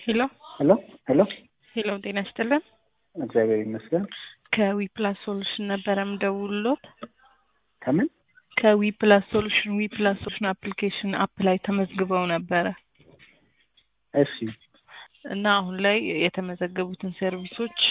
ሄሎ ሄሎ ሄሎ ሄሎ፣ ጤና ይስጥልን። እግዚአብሔር ይመስገን። ከዊ ፕላስ ሶሉሽን ነበረ ምደውልሎት። ከምን ከዊ ፕላስ ሶሉሽን ዊ ፕላስ ሶሉሽን አፕሊኬሽን አፕ ላይ ተመዝግበው ነበረ እሺ እና አሁን ላይ የተመዘገቡትን ሰርቪሶች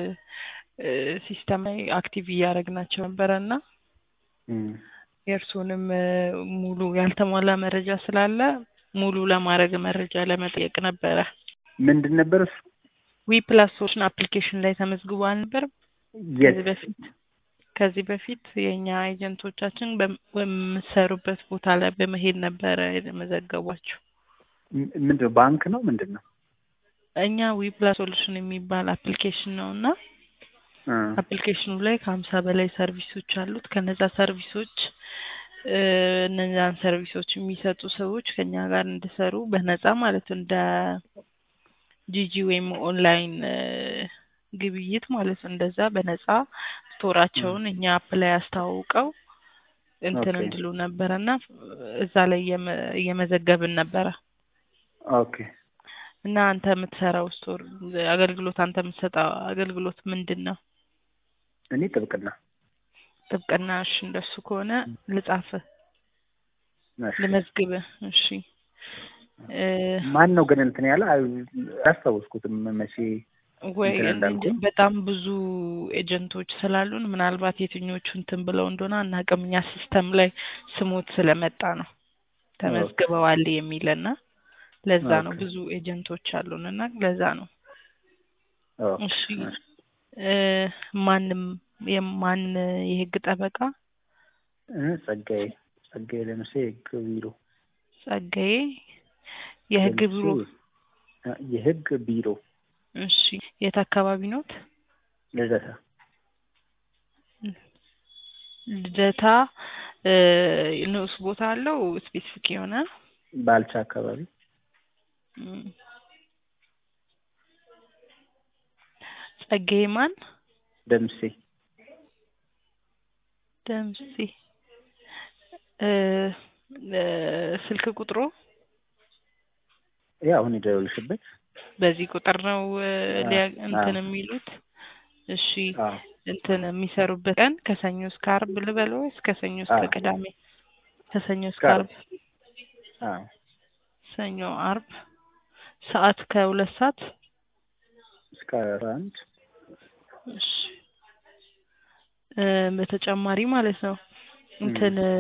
ሲስተም ላይ አክቲቭ እያደረግናቸው ነበረ እና እም፣ የእርሱንም ሙሉ ያልተሟላ መረጃ ስላለ ሙሉ ለማድረግ መረጃ ለመጠየቅ ነበረ። ምንድን ነበር እሱ? ዊ ፕላስ ሶሉሽን አፕሊኬሽን ላይ ተመዝግቦ አልነበርም? የት ከዚህ በፊት ከዚህ በፊት የእኛ ኤጀንቶቻችን በም- በምትሰሩበት ቦታ ላይ በመሄድ ነበረ የመዘገቧቸው። ም- ምንድን ነው? ባንክ ነው ምንድን ነው? እኛ ዊ ፕላስ ሶሉሽን የሚባል አፕሊኬሽን ነው እና እ፣ አፕሊኬሽኑ ላይ ከሀምሳ በላይ ሰርቪሶች አሉት። ከነዛ ሰርቪሶች እ፣ እነዛን ሰርቪሶች የሚሰጡ ሰዎች ከኛ ጋር እንዲሰሩ በነፃ ማለት እንደ ጂጂ ወይም ኦንላይን እ፣ ግብይት ማለት ነው። እንደዛ በነፃ ስቶራቸውን እኛ አፕ ላይ አስተዋውቀው እንትን ኦኬ። እንድሉ ነበረ እና እዛ ላይ እየመ- እየመዘገብን ነበረ ኦኬ እና አንተ የምትሰራው ስቶር አገልግሎት አንተ የምትሰጠው አገልግሎት ምንድን ነው? እኔ ጥብቅና ጥብቅና። እሺ እንደሱ ከሆነ ልጻፍ እሺ። ልመዝግብ። እሺ እ፣ ማን ነው ግን እንትን ያለ አይ- አላስታወስኩትም መቼ ወይ እንትን እኔ እንጃ፣ እንዳልኩኝ። በጣም ብዙ ኤጀንቶች ስላሉን ምናልባት የትኞቹ እንትን ብለው እንደሆነ አናውቅም። እኛ ሲስተም ላይ ስሞት ስለመጣ ነው ተመዝግበዋል የሚልና ለዛ ነው ኦኬ። ብዙ ኤጀንቶች አሉን እና ለዛ ነው። ኦኬ፣ እሺ እሺ። እ፣ ማንም የማን የህግ ጠበቃ እ፣ ጸጋዬ ጸጋዬ ለምሴ የህግ ቢሮ ጸጋዬ የህግ ለምሴ፣ ቢሮ እ፣ የህግ ቢሮ እሺ የት አካባቢ ኖት? ልደታ ልደታ እ፣ ንዑስ ቦታ አለው ስፔሲፊክ የሆነ ባልቻ አካባቢ እም። ጸጋዬ ማን ደምሴ ደምሴ እ፣ እ፣ ስልክ ቁጥሩ ያ አሁን የደወልሽበት በዚህ ቁጥር ነው እ፣ ሊያ- አዎ። እንትን የሚሉት እሺ አዎ እንትን የሚሰሩበት ቀን ከሰኞ እስከ አርብ ልበል ወይስ ከሰኞ እስከ አዎ። ቅዳሜ? ከሰኞ እስከ እስከ አርብ። አዎ ሰኞ፣ አርብ ሰዓት ከሁለት ሰዓት እስከ አስራ አንድ እሺ እ፣ በተጨማሪ ማለት ነው እንትን እ፣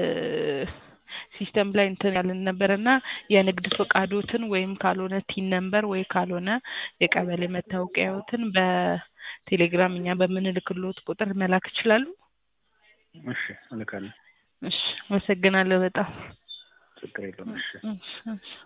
ሲስተም ላይ እንትን ያልን ነበር እና የንግድ ፈቃዶትን ወይም ካልሆነ ቲን ነምበር ወይ ካልሆነ የቀበሌ መታወቂያዎትን በቴሌግራም እኛ በምንልክሎት ቁጥር መላክ ይችላሉ። እሺ እልካለሁ እሺ አመሰግናለሁ በጣም ችግር የለውም እሺ እሺ እሺ